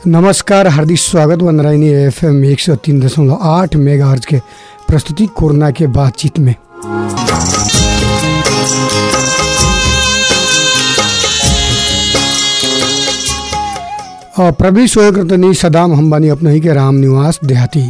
नमस्कार हार्दिक स्वागत बन रही एफ एम एक सौ तीन दशमलव आठ मेगा के प्रस्तुति कोरोना के बातचीत में और प्रवेश होयकर्तनी सदाम हम्बानी अपने ही के राम निवास देहाती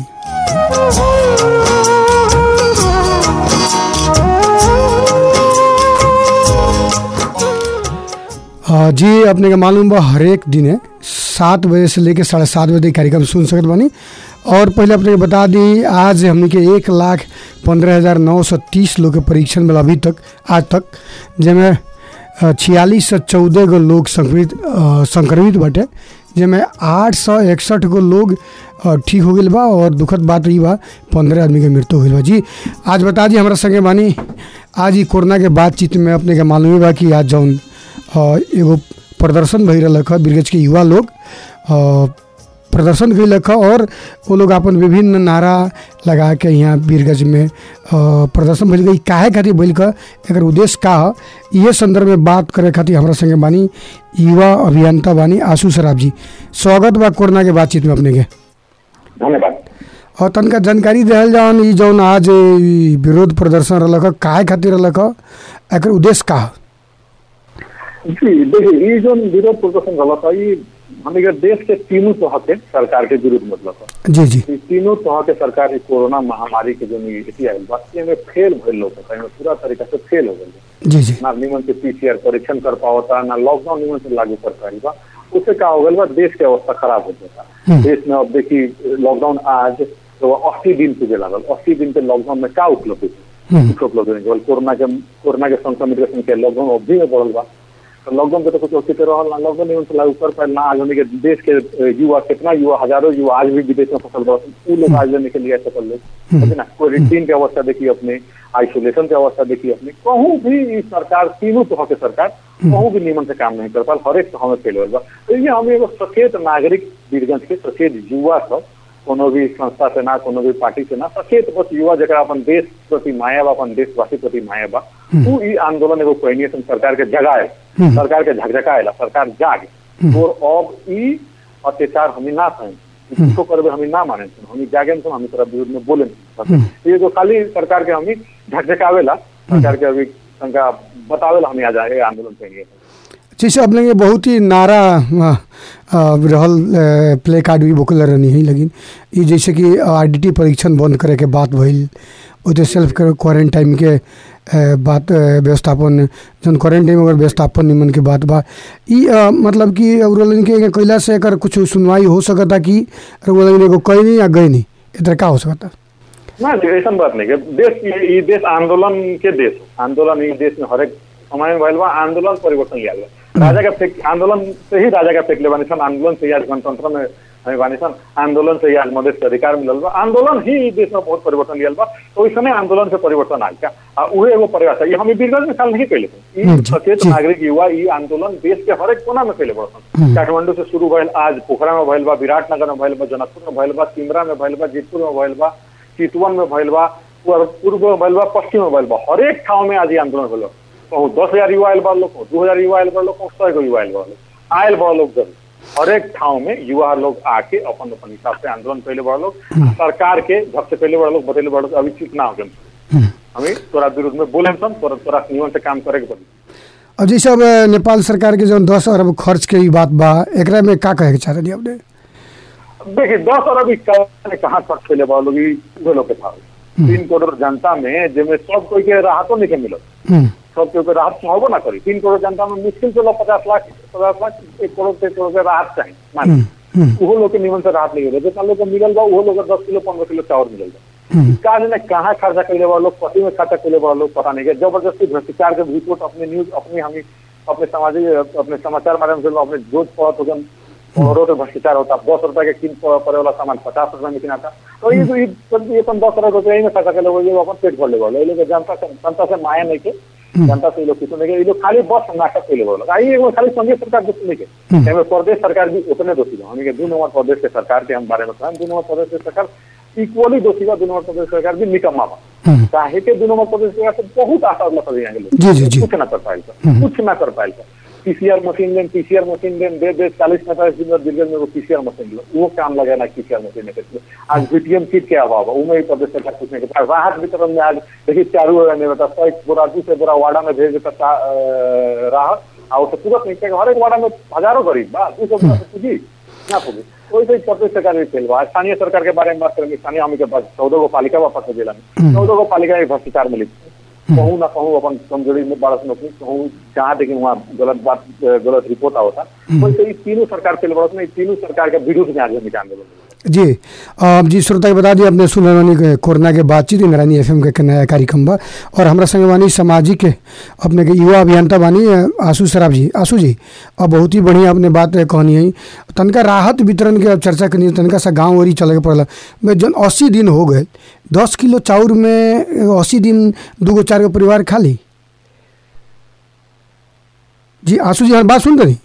अ, जी अपने के मालूम बा हरेक दिन है सात बजे से लेकर साढ़े सात बजे तक कार्यक्रम सुन सकत बानी और पहले अपने के बता दी आज हमने के एक लाख पंद्रह हज़ार नौ सौ तीस लोग के परीक्षण में अभी तक आज तक जिसमें छियालीस सौ चौदह गो लोग संक्रमित अ, संक्रमित बाटे जिसमें आठ सौ इकसठ गो लोग अ, ठीक हो गए बा और दुखद बात रही बा पंद्रह आदमी के मृत्यु हो गई बा जी आज बता दी हमारा संगे बानी आज ही कोरोना के बातचीत में अपने के मालूम ही बा कि आज जौन अ, एगो प्रदर्शन भई रहलक ह बिरगज के युवा लोग अ, प्रदर्शन कैलक ह और वो लोग अपन विभिन्न नारा लगा के यहाँ बीरगंज में अ, प्रदर्शन भइल गई काहे खातिर भइल क एकर उद्देश्य का ह ये संदर्भ में बात करे खातिर हमरा संगे बानी युवा अभियंता बानी आशु सराब जी स्वागत बा कोरोना के बातचीत में अपने के धन्यवाद और तनका जानकारी दिहल जावन ई जौन आज ई विरोध प्रदर्शन रहलक ह काहे खातिर रहलक ह एकर उद्देश्य का ह जी देखिए ये जो विरोध प्रदर्शन गलत है ये हमें देश के तीनों तह के सरकार के विरुद्ध मतलब है जी जी ई तीनों तह के सरकार ई कोरोना महामारी के जो नीति आयल बा में फेल भइल लोग है में पूरा तरीका से फेल हो गई जी जी ना निमन से पीसीआर परीक्षण कर पावता ना लॉकडाउन निमन से लागू कर पाई बा उससे क्या हो गल बा देश के अवस्था खराब हो जाता देश में अब देखी लॉकडाउन आज तो अस्सी दिन पूजे लागल अस्सी दिन के लॉकडाउन में का उपलब्ध है कुछ उपलब्ध नहीं केवल कोरोना के कोरोना के संक्रमित के संख्या लॉकडाउन अवधि में बढ़ल बा तो लॉकडाउन के तो कुछ औचित्य रहल ना लॉकडाउन नियम से लागू कर पाए ना आज हमने के देश के अ, युवा कितना युवा हजारों युवा आज भी विदेश में फसल बा उ लोग आज लेने के लिए सफल लोग है ना क्वारंटीन की अवस्था देखिए अपने आइसोलेशन की अवस्था देखिए अपने कहूँ भी ई सरकार तीनों तरह के सरकार कहूँ भी नियमन से काम नहीं कर पाल हर एक तह में फेल होल बा तो ये हम एगो सचेत नागरिक वीरगंज के सचेत युवा सब कोनो भी संस्था से ना कोनो भी पार्टी से ना सचेत बस युवा जरा अपन देश प्रति माया बा अपन देशवासी प्रति माया बा उ ई आंदोलन एगो कहनी है सरकार के जगाए सरकार के झकझकाएला सरकार जाग और अब ई अत्याचार हमें ना सहें इसको करबे हमें ना माने हम जागे तो हम तरफ विरुद्ध में बोले ये जो खाली सरकार के हमें झकझकावेला सरकार के अभी तनका बतावेला हमें आ जाए आंदोलन कहेंगे जैसे अपने के बहुत ही नारा अ, अ, रहल अ, प्ले कार्ड भी बोकल रहनी है लेकिन ई जैसे कि आईडीटी परीक्षण बंद करे के बात भइल ओते सेल्फ क्वारंटाइन के अ, बात अ, व्यवस्थापन जन क्वारंटाइन अगर व्यवस्थापन निमन के बात बा ई अ, मतलब कि रउलन के कैला से एकर कुछ सुनवाई हो सकता कि रउलन एगो कैनी या गईनी इधर का हो सकता ना जी, ऐसा बात नहीं है देश ये ये देश आंदोलन के देश है। आंदोलन ये देश में हरेक समय में भइल बा आंदोलन परिवर्तन लिया बा राजा का फेंक आंदोलन से ही राजा का फेंक ले बानी सन आंदोलन से ही आज गणतंत्र में हमें बानी सन आंदोलन से ही आज मधेश के अधिकार मिलल बा आंदोलन ही ई देश में बहुत परिवर्तन लियल बा तो इस समय आंदोलन से परिवर्तन आयल का आ उहे एगो परिभाषा ये हम बीरगंज में साल नहीं कैले थे हम्म, ई जी, सचेत जी। नागरिक युवा ई आंदोलन देश के हरेक कोना में कैले बड़सन काठमांडू से शुरू भइल आज पोखरा में भइल बा विराटनगर में भइल बा जनकपुर में भइल बा सिमरा में भइल बा जीतपुर में भइल बा चितवन में भइल बा पूर्व पूर्व में भइल बा पश्चिम में भइल बा हरेक ठाव में आज ये आंदोलन भइल बा कहूँ दस हजार युवा आयल बा लोग कहूँ दू हजार युवा आयल बा लोग कहूँ सौ गो युवा आयल बा लोग आयल बा लोग जरूर हरेक ठाव में युवा लोग आके अपन अपन हिसाब से आंदोलन कैले बड़ा लोग सरकार के जब से पहले बड़ा लोग बतेले बड़ा लोग अभी चुप ना हो गए हमें तोरा विरुद्ध में बोले हम तोरा तोरा नियमन से काम करे के पड़ी और जैसे अब अ, नेपाल सरकार के जौन दस अरब खर्च के ई बात बा एकरा में का कहे के चाहते अपने देखिए दस अरब इक्यावन कहाँ खर्च कैले बा लोग ई उहे लोग के था तीन करोड़ जनता में जिसमें सब कोई के राहतो नहीं के मिलत हम्म, सब कोई के राहत चाहबो ना करी तीन करोड़ जनता में मुश्किल से लोग पचास लाख पचास लाख एक करोड़ से एक करोड़ के राहत चाहिए मान हम्म, उहो लोग के निमन से राहत नहीं मिले जितना लोग के मिलल बा उहो लोग के दस किलो पंद्रह किलो चावल मिलल बा हम्म, का जाने कहाँ खर्चा कैले बा लोग कथी में खर्चा कैले बा लोग पता नहीं के जबरदस्ती भ्रष्टाचार के रिपोर्ट अपने न्यूज अपने हम अपने सामाजिक अपने समाचार माध्यम से अपने जोत पड़त होगन करोड़ों के भ्रष्टाचार होता दस रुपए के किन पड़े वाला सामान पचास रुपए में किनाता तो ये ये ये अपन दस अरब रुपये में खर्चा कैले बा, ये अपन पेट भर ले बा ये लोग जनता से जनता से माया नहीं के जनता से ये लोग किसी नहीं के ये लोग खाली बस नाटक कैले बा आई एगो खाली संघीय सरकार दोषी नहीं के एमे प्रदेश सरकार भी उतने दोषी बा हमनी के दू नंबर प्रदेश के सरकार के हम बारे में कहम दू नंबर प्रदेश के सरकार इक्वली दोषी बा दू नंबर प्रदेश सरकार भी निकम्मा बा हम्म, काहे के दू नंबर प्रदेश सरकार से बहुत आशा मतलब यहाँ के लोग जी, जी, जी। कुछ ना कर पाएगा कुछ ना कर पाएगा PCR machine then PCR machine then दे दे चालीस पैंतालीस दिन में दिल्ली में वो पीसीआर मशीन लो वो काम लगे ना पीसीआर मशीन में करते आज बीटीएम किट के अभाव है उमें ही प्रदेश सरकार कुछ नहीं करता राहत वितरण में आज देखिए चारू ओर नहीं बता सौ एक बोरा दू से बोरा वाड़ा में भेज देता चा- अ, राहत और उसे तुरंत नहीं चाहिए हर एक वाड़ा में हजारों गरीब बा दू सौ बोरा से पूजी ना पूजी वैसे ही प्रदेश सरकार भी फेल बा स्थानीय सरकार के बारे में बात करेंगे स्थानीय हम के पास चौदह गो पालिका बा पटना जिला में चौदह गो पालिका में भ्रष्टाचार मिली कहूँ ना कहूँ अपन कमजोरी में बारह नौकरी कहूँ जहाँ देखिए वहाँ गलत बात गलत रिपोर्ट आवता वैसे ही तीनों सरकार फेल बड़त में तीनों सरकार के विरुद्ध में आज हम निकाल देवल जी अब जी श्रोता के बता दिए अपने सुनल बानी के कोरोना के बातचीत इंद्रानी एफ के, के नया कार्यक्रम बा और हमरा संगे बानी सामाजिक अपने के युवा अभियंता बानी अ, आशु सराफ जी आशु जी अब बहुत ही बढ़िया अपने बात कहनी है तनका राहत वितरण के अब चर्चा करनी है, तनका सा गाँव वरी चले के पड़ला में जन अस्सी दिन हो गए दस किलो चाउर में अस्सी दिन दूगो चार गो परिवार खाली जी आशु जी हर बात सुन रही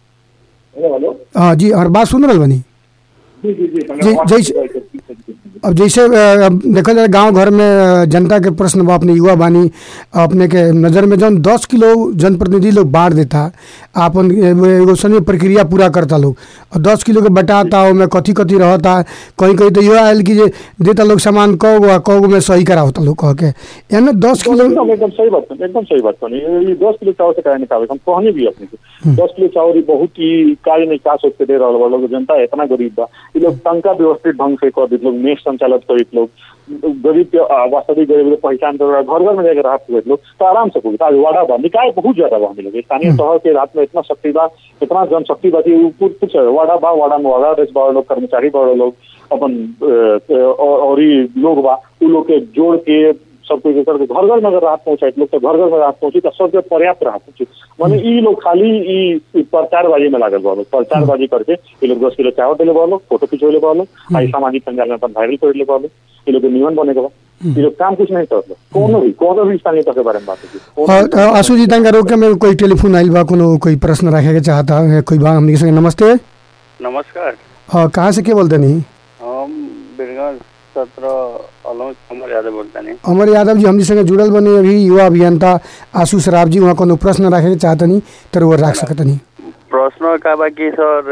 हेलो हाँ जी हर बात सुन रही बनी जी जी जी जी, जैसे- अब जैसे अ, अब देखल जाए गांव घर में अ, जनता के प्रश्न बा अपने युवा बानी अपने के नज़र में जौन दस किलो जनप्रतिनिधि लोग बांट देता आपन एगो एगो सनी प्रक्रिया पूरा करता लोग और दस किलो के बटाता ओमे कथी कथी रहता कहीं कहीं तो यह आयल कि जे देता लोग सामान कौ गो आ कौ गो में सही करावता लोग कह के यानी दस किलो एकदम एकदम सही बात कहनी, एकदम सही बात कहनी ये दस किलो चावल से काहे निकाले हम कहने भी अपने को दस किलो चावल ही बहुत ही कार्य नहीं का सोच के दे रहा लोग जनता इतना गरीब बा ये लोग टंका व्यवस्थित ढंग से कर दी लोग मेष संचालित करित लोग गरीब के आ, वास्तविक गरीब के पहचान कर घर घर में जाकर राहत हुए लोग तो आराम से पूछता आज वाड़ा बा निकाय बहुत ज्यादा बा हम लोग स्थानीय शहर के रात में इतना शक्ति बा इतना जनशक्ति बा कि उ कुछ कुछ वाड़ा बा वाड़ा में वाड़ा रेस बा लोग कर्मचारी बा लोग अपन अ, और और ही लोग बा उ लोग के जोड़ के सब कुछ करके घर घर में अगर राहत पहुंचाए लोग तो घर घर में राहत पहुंची तो सबके पर्याप्त राहत पहुंची माने ई लोग खाली ई ई प्रचारबाजी में लागल बा लोग प्रचारबाजी करके ये लोग दस किलो चावल दिले बा लोग फोटो खिंचवले बा लोग आई सामाजिक संजाल में अपन वायरल कर ले बा लोग ये लोग के नियमन बने के बा ये लोग काम कुछ नहीं करत कोनो भी कोनो भी स्थानीय के बारे में बात होगी और अ, आशु जी तंगा रोक के में कोई टेलीफोन आइल बा कोनो कोई प्रश्न रखे के चाहता है कोई बा हमनी के संगे नमस्ते नमस्कार अ, कहाँ से के बोलते नहीं हम बिरगंज सत्र अलौज अमर यादव बोलता नहीं अमर यादव जी हमनी संगे जुड़ल बने अभी युवा अभियंता आशु सराफ जी वहाँ कोनो प्रश्न रखे के चाहतनी तो वो रख सकतनी प्रश्न का बा कि सर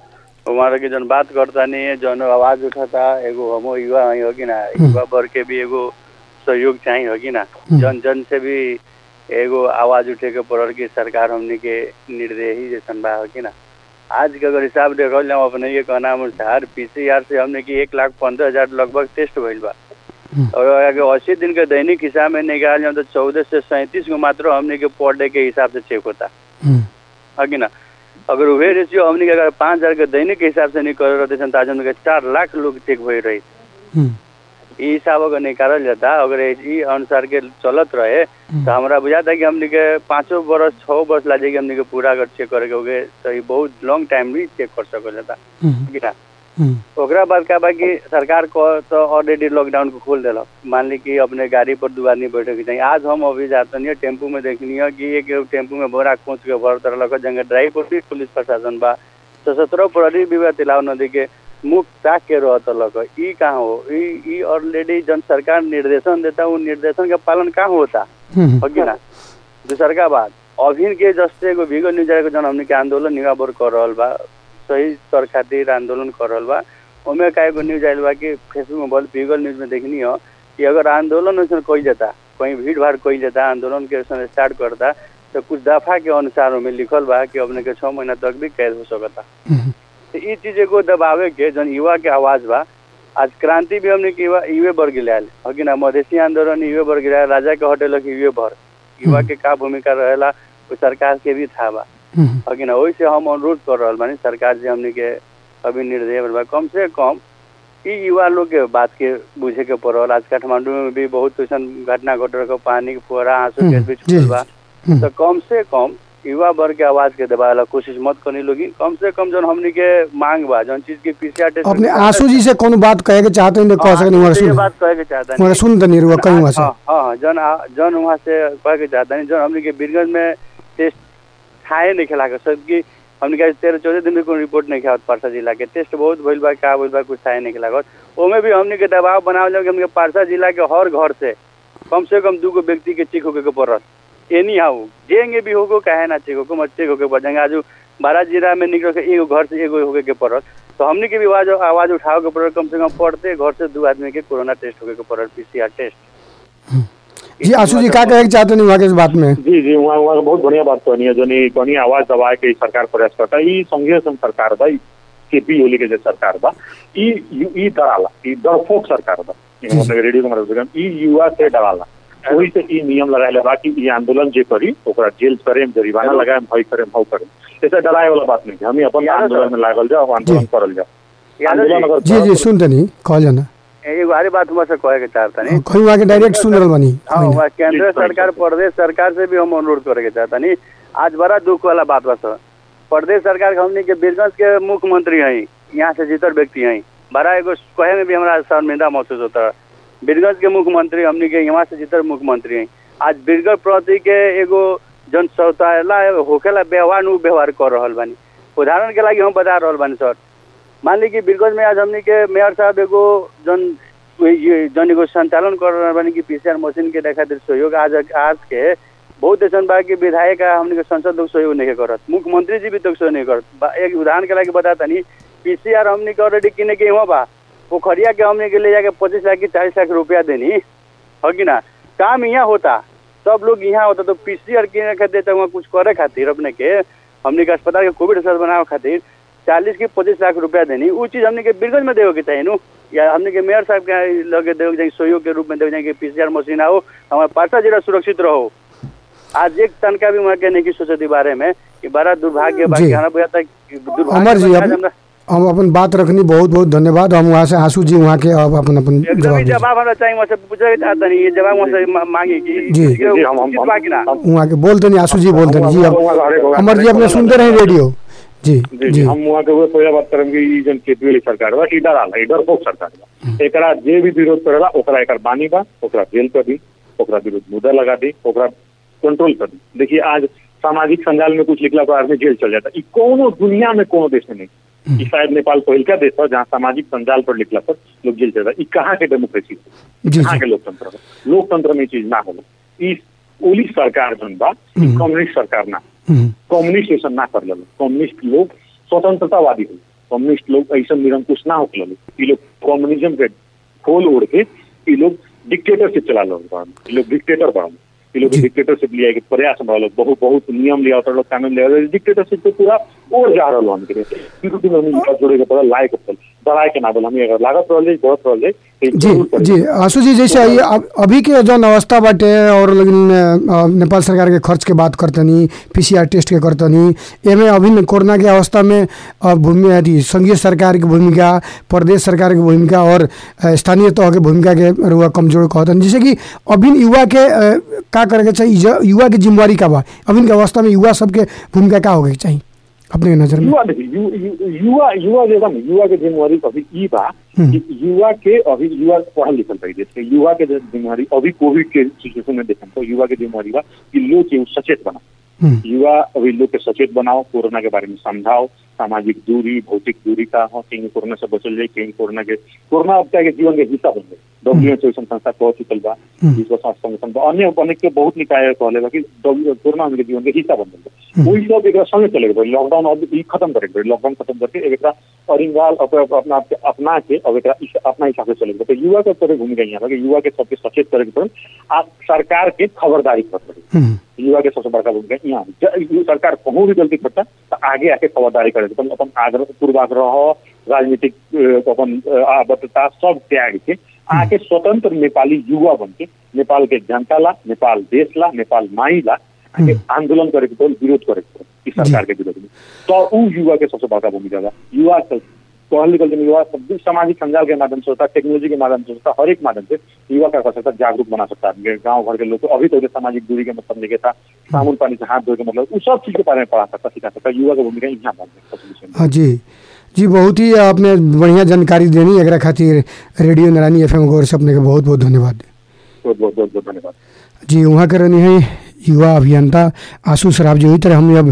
अ, हमारा के जन बात करता नहीं है जन आवाज उठाता एगो हमो युवा हई हो कि ना युवा वर्ग के भी एगो सहयोग चाहिए हो कि ना जन जन से भी एगो आवाज उठे के पड़ल कि सरकार हमनी के निर्देही जैसन बा हो कि ना आज के अगर हिसाब देखल जाऊँ अपने ये कहना अनुसार पीसीआर से हमने की एक लाख पंद्रह हजार लगभग टेस्ट भइल बा और अगर अस्सी दिन के दैनिक हिसाब में निकाल जाऊँ तो चौदह से सैंतीस को मात्र हमने के पर डे के हिसाब से चेक होता है कि ना अगर वही रेशियो हमने के अगर पाँच हजार के दैनिक के हिसाब से निकल रहते सन तो आज हमने के चार लाख लोग चेक भई रही ई हिसाब अगर निकालल जाता अगर ई अनुसार के चलत रहे तो हमरा बुझाता कि हमने के पाँचों बरस छः बरस ला जाएगी हमने के पूरा अगर चेक करे के होगे तो ई बहुत लॉन्ग टाइम भी चेक कर सकल जाता कि ना ओकरा बाद का बा कि सरकार को तो ऑलरेडी लॉकडाउन को खोल दिलक मान ली कि अपने गाड़ी पर दू आदमी बैठे के चाहिए आज हम अभी जाते नहीं टेम्पू में देखनी है कि एक टेम्पू में बोरा खोच के भर तरह जंगे ड्राइव पर भी पुलिस प्रशासन बा सशस्त्र प्रहरी विभाग तिलाव नदी के मुख ताक के रहत लग ई कहाँ हो ई ई ऑलरेडी जन सरकार निर्देशन देता वो निर्देशन का पालन कहाँ होता हो कि ना दूसर का बात अभिन के जस्ते एगो भीगो न्यूज के जन हमने के आंदोलन निगाबर कर रहल बा सही कर खातिर आंदोलन कर रहल बा ओमे का एगो न्यूज आयल बा कि फेसबुक में बहुत भीगल न्यूज में देखनी हो कि अगर आंदोलन वैसे कोई जाता कहीं भीड़ भाड़ कोई जाता आंदोलन के वैसे स्टार्ट करता तो कुछ दफा के अनुसार में लिखल बा कि अपने के छः महीना तक भी कैद हो सकता तो ये चीज एगो दबावे के जन युवा के आवाज बा आज क्रांति भी हमने के युवा युवे वर्ग लायल हो कि ना मधेसी आंदोलन युवे वर्ग लायल राजा के हटेलक युवे भर युवा के का भूमिका रहेला वो सरकार के भी था बा हो कि ना वही से हम अनुरोध कर रहा बानी सरकार से हमने के अभी निर्दय बा कम से कम ई युवा लोग के बात के बुझे के पड़ल आज काठमांडू में भी बहुत ऐसा घटना घट रहा पानी के फुहारा आंसू के बीच जी, बा तो कम से कम युवा वर्ग के आवाज के दबावे कोशिश मत करनी लोगी कम से कम जन हमनी के मांग बा जन चीज के पीसीआर टेस्ट अपने आंसू जी से कोनो बात कहे के चाहते हैं कह सकते वहाँ ये सुन बात कहे के चाहता वहाँ सुन तनी रुआ कहीं वहाँ से हाँ हाँ जन आ- जन वहाँ से कहे के चाहता नहीं जन हमने के बीरगंज में टेस्ट खाए नहीं खिला के सब की हमने के तेरह चौदह दिन में कोई रिपोर्ट नहीं खावत पारसा जिला के टेस्ट बहुत भइल बा का भइल बा कुछ खाए नहीं खिला ओमे भी हमने के दबाव बनावल जाओ कि हमने के पारसा जिला के हर घर से कम से कम दू गो व्यक्ति के चिक होके के पड़त एनी हाउ जेंगे भी होगो काहे ना चेक होगो मत चेक होके पड़ जाएंगे आज बारह जिला में निकल के एगो घर से एगो होके के पड़ल तो हमने के भी आवाज आवाज उठाओ के पड़ल कम से कम पढ़ते घर से दू आदमी के कोरोना टेस्ट होके के पड़ल पीसीआर टेस्ट जी आशु जी का कहे के चाहते नहीं वहाँ के इस बात में जी जी वहाँ वहाँ बहुत बढ़िया बात कहनी है जो नहीं कहनी आवाज दबाए के ई सरकार प्रयास करता है ई संघीय संघ सरकार बा केपी ओली के जो सरकार बा ई यू- ई डराला ई डरपोक सरकार बा ई मतलब रेडियो के मतलब ई युवा से डराला वही से ई नियम लगाए बा कि ई आंदोलन जे करी ओकरा जेल करे जरिमाना लगाए भय करे भाव करे ऐसे डराए वाला बात नहीं है हम अपन यार आंदोलन में लागल जाओ आंदोलन करल जाओ यादव आंदोलन जी अगर जी जी सुनते नहीं कहल जाना एगो आरे बात हुआ से कहे के चाहता नहीं कहीं वहाँ के डायरेक्ट सुन रहल बानी हाँ वहाँ केंद्र जी, सरकार प्रदेश सरकार से भी हम अनुरोध करे के चाहता नहीं आज बड़ा दुख वाला बात बा सर प्रदेश सरकार के हमने के बीरगंज के मुख्यमंत्री हैं यहाँ से जीतल व्यक्ति हैं बड़ा एगो कहे में भी हमारा शर्मिंदा महसूस होता है बीरगंज के मुख्यमंत्री हमने के यहाँ से जीतल मुख्यमंत्री हैं आज बीरगंज प्रति के एगो जन शौचालय होखेला व्यवहार नु व्यवहार कर रहल बानी उदाहरण के लागि हम बता रहल बानी सर मान ली कि बीरगंज में आज हमने के मेयर साहब एगो जन ये जन एगो संचालन कर रहल बानी कि पीसीआर मशीन के देखा सहयोग आज आज के बहुत ऐसा बा कि विधायक आ हमने के संसद लोग सहयोग नहीं करत मुख्यमंत्री जी भी तो सहयोग नहीं करत बा- एक उदाहरण के लागि बताता नहीं पीसीआर हमने के ऑलरेडी किने के हुआ बा पोखरिया के हमने के ले जाके पच्चीस लाख की चालीस लाख रुपया देनी हो कि ना काम यहाँ होता सब लोग यहाँ होता तो पीसीआर किने खातिर तो वहाँ कुछ करे खातिर अपने के हमने के अस्पताल के कोविड अस्पताल बनावे खातिर चालीस की पच्चीस लाख रुपया देनी उ चीज हमने के बीरगंज में देवे के चाहिए नु या हमने के मेयर साहब के लगे देवे के चाहिए सहयोग के रूप में देवे के चाहिए कि पीसीआर मशीन आओ हमारे पार्सा जिला सुरक्षित रहो आज एक तनका भी वहाँ के नहीं की सोचे बारे में कि बड़ा दुर्भाग्य जी। बाकी हमरा बुझा था कि दुर्भाग्य अमर जी बा कि आज अब हमरा- हम अपन बात रखनी बहुत बहुत धन्यवाद हम वहाँ से आशु जी वहाँ के अब अपन अपन एकदम जवाब ही दीजिए। जवाब हमरा चाहिए वहाँ से पूछे के चाहता नहीं ये जवाब वहाँ से मा- मांगे कि जी। ये जी, हम- हम- उचित बा कि ना हम- वहाँ के बोलते नहीं आशु जी बोलते नहीं जी अब अमर जी अपने सुनते रहे रेडियो जी जी जी हम वहाँ के उहे पहले बात करम कि ई जन केपीएल सरकार बा ई डराला ई डरपोक सरकार बा एकरा जे भी विरोध करेला ओकरा एकर बानी बा ओकरा जेल कर दी ओकरा विरुद्ध मुद्दा लगा दी ओकरा कंट्रोल कर दी देखिए आज सामाजिक संजाल में कुछ लिखला तो आदमी जेल चल जाता ई कोनो दुनिया में कोनो देश में नहीं ई शायद नेपाल पहिल का देश है जहाँ सामाजिक संजाल पर लिखला पर लोग जेल चल जाता ई कहाँ के डेमोक्रेसी है जी कहाँ जी के लोकतंत्र है लोकतंत्र में ई चीज ना होला ई ओली सरकार जन बा ई हम्म। कम्युनिस्ट सरकार ना हम्म, कम्युनिस्ट ऐसा ना कर लेलो कम्युनिस्ट लोग स्वतंत्रतावादी हो कम्युनिस्ट लोग ऐसा निरंकुश ना हो लेलो ये लोग कम्युनिज्म के खोल ओढ़ के ये लोग डिक्टेटरशिप चला लो ये लोग डिक्टेटर बड़ा ये लोग जी। डिक्टेटरशिप लिया के प्रयास बड़ा लोग बहुत बहुत नियम लिया होता लोग कानून लिया डिक्टेटरशिप पे पूरा ओर जा रहा हम के विरोधी में हम जोड़े के पड़ा लायक पड़ल डराए के ना बोल हम अगर लागत रहल जाए बहुत रहल जाए तो ई जी जरूर करी। जी आशु जी जैसे ये अब अभी के जौन अवस्था बाटे और लेकिन अ, नेपाल सरकार के खर्च के बात करतनी पीसीआर टेस्ट के करतनी एमे अभी न कोरोना के अवस्था में अ, भूमि अथी संघीय सरकार की भूमिका प्रदेश सरकार की भूमिका और अ, स्थानीय तह के भूमिका के रुआ कमजोर कहतन जैसे कि अभी युवा के अ, का करे के चाहिए ज- युवा की जिम्मेवारी का बा अभी के अवस्था में युवा सबके भूमिका का होके चाहिए अपने नजर में युवा देखिए यु, यु, युवा युवा जो बा न, युवा के जिम्मेवारी अभी ई बा हम्म। कि युवा के अभी युवा पढ़ल लिखल रही देश के युवा के जो जिम्मेवारी अभी कोविड के सिचुएशन में देखम तो युवा के जिम्मेवारी बा कि लोग के उ सचेत बना हम्म, युवा अभी लोग के सचेत बनाओ कोरोना के बारे में समझाओ सामाजिक दूरी भौतिक दूरी का हो कहीं कोरोना से बचल जाए कहीं कोरोना के कोरोना अब क्या है कि जीवन के हिस्सा बन गए डब्ल्यू एच संस्था कह चुकल बा हम्म। विश्व स्वास्थ्य संगठन बा अन्य अनेक के बहुत निकाय कहले बा कि W- कोरोना हमके जीवन के हिस्सा बन गए वही सब एक संगे चले गए लॉकडाउन अब ई खत्म करे गए लॉकडाउन खत्म करके एक एकरा अरिंगाल अप- अप- अपना आप के अपना के अब एकरा इस- अपना हिसाब से चले गए तो युवा के तरह भूमिका यहाँ बा कि युवा के सबके सचेत करे के पड़े आ सरकार के खबरदारी कर पड़े हम्म, युवा के सबसे बड़का भूमिका यहाँ ज- यू सरकार कहूँ भी गलती करता तो आगे आके खबरदारी करे अपन अपन आग्रह पूर्वाग्रह राजनीतिक अ, अपन अ, आबद्धता सब त्याग के आके स्वतंत्र नेपाली युवा बन के नेपाल के जनता ला नेपाल देश ला नेपाल माई ला आके आंदोलन करे के पड़े विरोध करे के पड़े इस सरकार के विरोध में तो उ युवा के सबसे बड़का भूमिका बा युवा सब पढ़ल लिखल जन युवा सब भी सामाजिक संजाल के माध्यम से होता है टेक्नोलॉजी के माध्यम से होता है हर एक माध्यम से युवा क्या कर सकता है जागरूक बना सकता है गांव भर के लोग को अभी तो सामाजिक दूरी के मतलब नहीं था साबुन पानी से हाथ धोए के मतलब उस सब चीज के बारे में पढ़ा सकता सिखा सकता युवा की भूमिका यहाँ बन सकता हाँ जी जी बहुत ही आपने बढ़िया जानकारी देनी एकरा खातिर रेडियो नारायणी एफ एम गौर से अपने के बहुत बहुत धन्यवाद बहुत बहुत बहुत बहुत धन्यवाद जी वहाँ के रहनी है युवा अभियंता आशु सराब जी वही तरह हम अब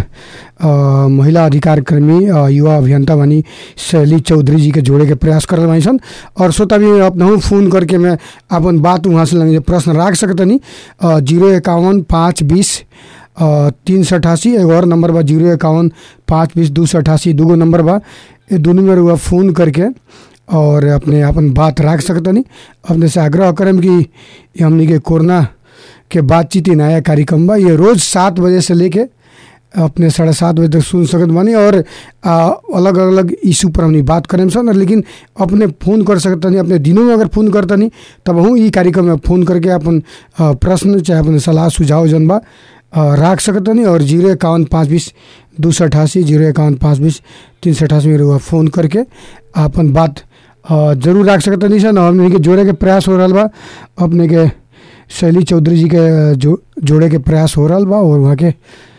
अ, महिला अधिकार कर्मी अ, युवा अभियंता बनी शैली चौधरी जी के जोड़े के प्रयास कर रहे सन और श्रोता भी अपना फ़ोन करके मैं अपन बात वहाँ से लगे प्रश्न रख सकतनी जीरो इक्यावन पाँच बीस तीन सौ अठासी एगो और नंबर बा जीरो इक्यावन पाँच बीस दू सौ अठासी दूगो नंबर बा ये दोनों में रुआ फ़ोन करके और अपने अपन बात रख सकतनी अपने से आग्रह करम कि ये हमनी के कोरोना के बातचीत ही नया कार्यक्रम बा ये रोज़ सात बजे से लेके अपने साढ़े सात बजे तक सुन सकत बानी और आ, अलग अलग इशू पर हमनी बात करें सन लेकिन अपने फ़ोन कर सकतनी अपने दिनों में अगर फ़ोन करतनी तब हूँ ई कार्यक्रम में फ़ोन करके अपन आ, प्रश्न चाहे अपन सलाह सुझाव जन बा आ, राख सकतनी और जीरो इक्यावन पाँच बीस दू सौ अठासी जीरो इक्यावन पाँच बीस तीन सौ अठासी में रुआ फ़ोन करके अपन बात आ, जरूर राख सकतनी सन और हमने के जोड़े के प्रयास हो रहा बा अपने के शैली चौधरी जी के जो जोड़े के प्रयास हो रहा बा और वहाँ के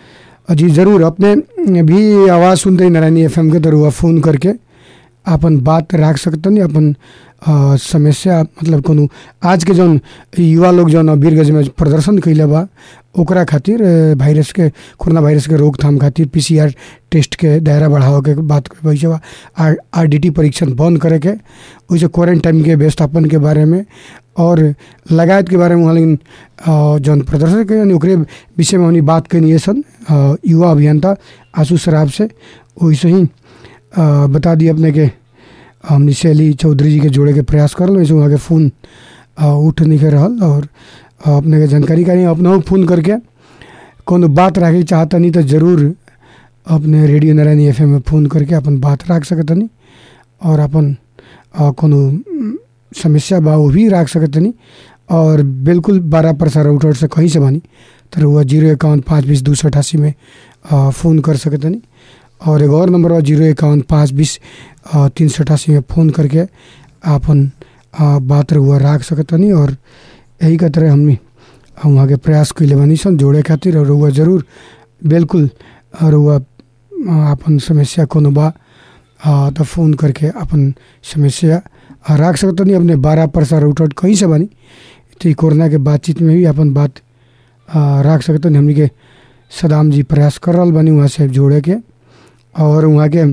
जी ज़रूर अपने भी आवाज़ सुनते ही नारायणी एफ के तरह फ़ोन करके अपन बात रख सकतनी अपन आ, समस्या मतलब कोनो आज के जौन युवा लोग जौन वीरगंज में प्रदर्शन कैले बा ओकरा खातिर अ, वायरस के कोरोना वायरस के रोकथाम खातिर पीसीआर टेस्ट के दायरा बढ़ावे के बात वैसे बा आर आरडीटी परीक्षण बंद करे के वैसे क्वारंटाइन के व्यवस्थापन के बारे में और लगायत के बारे में वहाँ लेकिन अ, जौन प्रदर्शन के ओकरे विषय में हमनी बात कैनी है सन अ, युवा अभियंता आशु शराब से वैसे ही अ, बता दिए अपने के हमनी शैली चौधरी जी के जोड़े के प्रयास करल वैसे वहाँ के फ़ोन अ, उठ नहीं के रहल और अ, अपने के जानकारी करी अपना फ़ोन करके कोनो बात रखे चाहतनी तो ज़रूर अपने रेडियो नारायणी एफ में फ़ोन करके अपन बात रख सकतनी और अपन अ, कोनो उम, समस्या बा वो भी रख सकतनी और बिल्कुल बारह प्रसार आउटआउट से कहीं से बानी तो वह जीरो इक्यावन पाँच बीस दो सौ अठासी में अ, फ़ोन कर सकतनी और एक और नंबर बा जीरो इक्यावन पाँच बीस अ, तीन सौ अठासी में फ़ोन करके आपन अ, बात रहुआ रख सकतनी और यही का तरह हमनी हम वहाँ के प्रयास कैले बानी सन जोड़े खातिर और रहुआ जरूर बिल्कुल अ, रहुआ अ, आपन समस्या कोनो बा अ, तो फ़ोन करके अपन समस्या अ, रख सकतनी अपने बारह प्रसार आउटआउट कहीं से बानी तो ई कोरोना के बातचीत में भी अपन बात अ, रख सकतनी हमनी के सदाम जी प्रयास कर रहल बानी वहाँ से जोड़े के और वहाँ के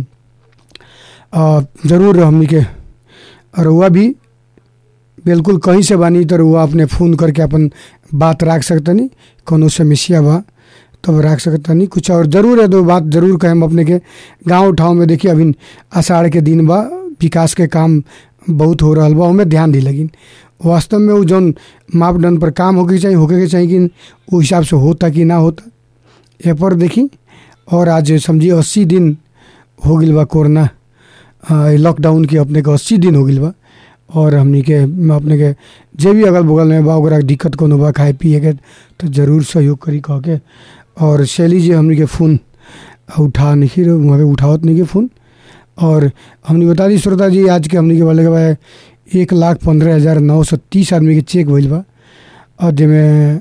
अ, जरूर हमनी के रउआ भी बिल्कुल कहीं से बानी तो रउआ अपने फ़ोन करके अपन बात रख सकतनी कोनो समस्या बा तब रख सकतनी कुछ और ज़रूर है दो बात ज़रूर कहें अपने के गांव ठाव में देखिए अभी आषाढ़ के दिन बा विकास के काम बहुत हो रहा बा ओमे ध्यान दी लगिन वास्तव में वो जौन मापदंड पर काम होके के चाहिए होके के चाहिए कि वो हिसाब से होता कि ना होता ये पर देखी और आज समझिए अस्सी दिन हो गई बा कोरोना अ, लॉकडाउन के अपने के अस्सी दिन हो गई बा और हमनी के अपने के जे भी अगल बगल में बा ओकरा के दिक्कत कोनो बा खाए पिए के तो जरूर सहयोग करी कह के और शैली जी हमनी के फ़ोन उठा नहीं रहे वहाँ के उठावत नहीं के फ़ोन और हमने बता दी श्रोता जी आज के हमने के वाले के बा एक लाख पंद्रह हज़ार नौ सौ तीस आदमी के चेक भइल बा और जिसमें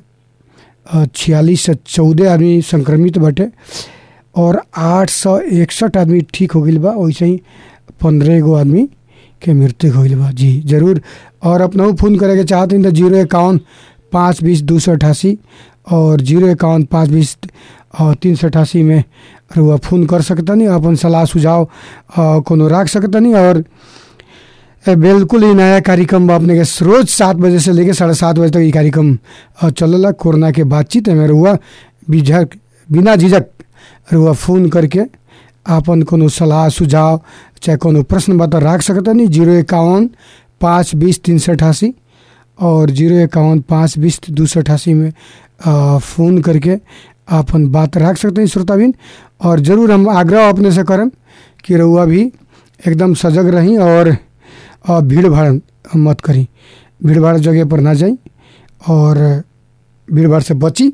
छियालीस से चौदह आदमी संक्रमित बाटे और आठ सौ इकसठ आदमी ठीक हो गई बा वैसे ही पंद्रह गो आदमी के मृत्यु हो गई बा जी जरूर और अपना फ़ोन करे के चाहते हैं तो जीरो इक्यावन पाँच बीस दो सौ अठासी और जीरो इक्यावन पाँच बीस और तीन सौ अठासी में रुआ फ़ोन कर सकतनी अपन सलाह सुझाव अ, कोनो रख सकतनी और ए, बिल्कुल ही नया कार्यक्रम बा अपने के रोज सात बजे से लेके साढ़े सात बजे तक ये कार्यक्रम अ, चलला कोरोना के बातचीत में रुआ बिझक बिना झिझक रुआ फ़ोन करके आपन कोनो सलाह सुझाव चाहे कोनो प्रश्न बता रख सकतनी जीरो इक्यावन पाँच बीस तीन सौ अठासी और जीरो इक्यावन पाँच बीस दो सौ अठासी में अ, फ़ोन करके आपन बात रख सकते हैं श्रोताबिन और ज़रूर हम आग्रह अपने से करम कि रउआ भी एकदम सजग रही और अ, भीड़ भाड़ मत करी भीड़ भाड़ जगह पर ना जाई और भीड़ भाड़ से बची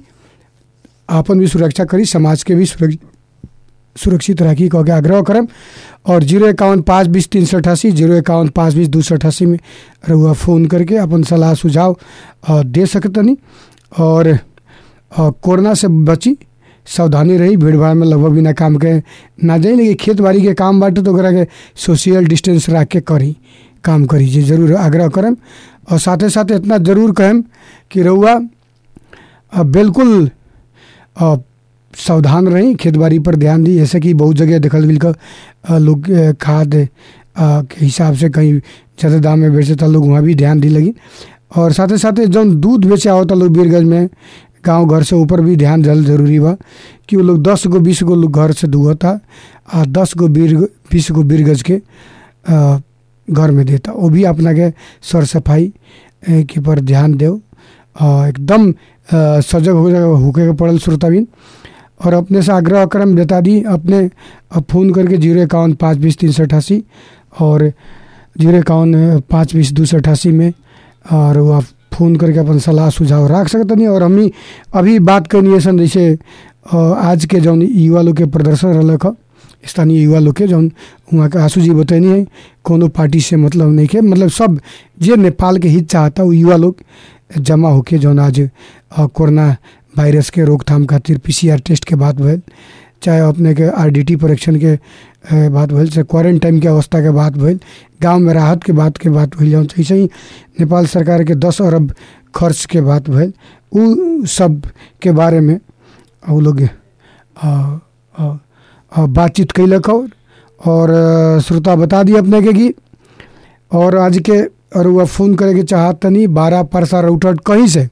आपन भी सुरक्षा करी समाज के भी सुरक्षित सुरक्षित रखी कह के आग्रह करम और जीरो इक्यावन पाँच बीस तीन सौ अठासी जीरो इक्यावन पाँच बीस दो सौ अठासी में रहुआ फ़ोन करके अपन सलाह सुझाव अ, दे सकतनी और अ, कोरोना से बची सावधानी रही भीड़ भाड़ में लगभग बिना काम के ना जाई लेकिन खेत बाड़ी के काम बाटे तो ओकरा के सोशल डिस्टेंस रख के करी काम करी जी जरूर आग्रह करम और साथे साथे इतना जरूर कहम कि रउआ अ, बिल्कुल अ, सावधान रही खेती बाड़ी पर ध्यान दी जैसे कि बहुत जगह देखल गई का अ, लोग अ, खाद अ, के हिसाब से कहीं ज़्यादा दाम में बेचता लोग वहाँ भी ध्यान दी लगी और साथे साथे जौन दूध बेचे आवता लोग बीरगंज में गांव घर से ऊपर भी ध्यान जल जरूरी बा कि वो लोग दस गो बीस गो लोग घर से दुगता आ दस गो बीर बीस गो बीर गज के अ, घर में देता वो भी अपना के सर सफाई ए, के पर ध्यान दो एकदम अ, सजग हो होके के पड़ल श्रोताबिन और अपने से आग्रह क्रम बता दी अपने अब फ़ोन करके जीरो इक्यावन पाँच बीस तीन सौ अठासी और जीरो इक्यावन पाँच बीस दो सौ अठासी में और वो आप फ़ोन करके अपन सलाह सुझाव रख सकते नहीं और हमनी अभी बात करनी है सन जैसे अ, आज के जौन युवा लोग के प्रदर्शन रहलक ह स्थानीय युवा लोग के जौन वहाँ के आशू जी बतैनी है कोनो पार्टी से मतलब नहीं के मतलब सब जे नेपाल के हित चाहता वो युवा लोग जमा होके जौन आज अ, कोरोना वायरस के रोकथाम खातिर पीसीआर टेस्ट के बात भइल चाहे अपने के आरडीटी परीक्षण के अ, बात भइल चाहे क्वारंटाइन के अवस्था के बात भइल गांव में राहत के बात के बात भइल जौन ऐसे ही नेपाल सरकार के दस अरब खर्च के बात भइल उ सब के बारे में उ लोग अ, अ, अ, बातचीत कैलक और और अ, श्रोता बता दी अपने के कि और आज के और वह फ़ोन करे के चाहत तनी बारह परसा राउटर कहीं से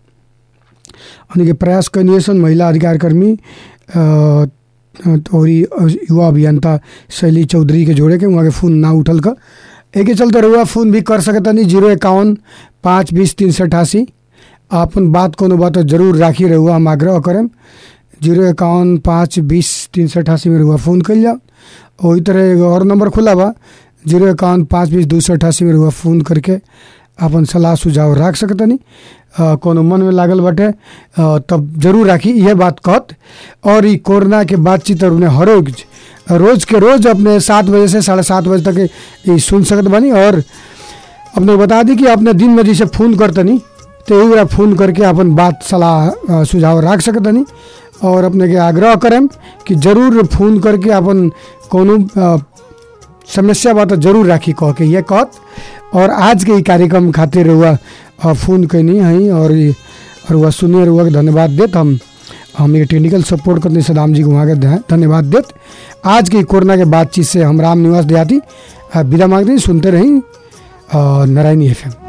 उन्हीं के प्रयास करनी सन महिला अधिकार कर्मी अ, और ई युवा अभियंता शैली चौधरी के जोड़े के वहाँ के फ़ोन ना उठल का एक चलते रहुआ फ़ोन भी कर सकता नहीं जीरो इक्यावन पाँच बीस तीन सौ अठासी आपन बात कोनो बात जरूर राखी रहुआ हम आग्रह करें जीरो इक्यावन पाँच बीस तीन सौ अठासी में रहुआ फ़ोन कर जाओ वही तरह एगो और नंबर खुला बा जीरो इक्यावन पाँच बीस दो सौ अठासी में रहुआ फ़ोन करके अपन सलाह सुझाव रख सकतनी अ, कोनो मन में लागल बाटे अ, तब जरूर राखी यह बात कहत और ई कोरोना के बातचीत और उन्हें हर रोज रोज के रोज अपने सात बजे से साढ़े सात बजे तक ये सुन सकत बानी और अपने बता दी कि अपने दिन में जैसे फ़ोन करतनी तो यही बेरा फ़ोन करके अपन बात सलाह अ, सुझाव रख सकतनी और अपने के आग्रह करें कि जरूर फ़ोन करके अपन कोनो अ, समस्या बा तो जरूर राखी कह के ये कहत और आज के ई कार्यक्रम खातिर हुआ फ़ोन कैनी है और ई- और वह सुनिए रुआ के धन्यवाद देत हम हम ये टेक्निकल सपोर्ट करने सदाम जी को वहाँ के ध- धन्यवाद देत आज की कोरोना के बातचीत से हम राम निवास देहाती अ, विदा मांगते हैं, सुनते रहीं अ, नारायणी एफ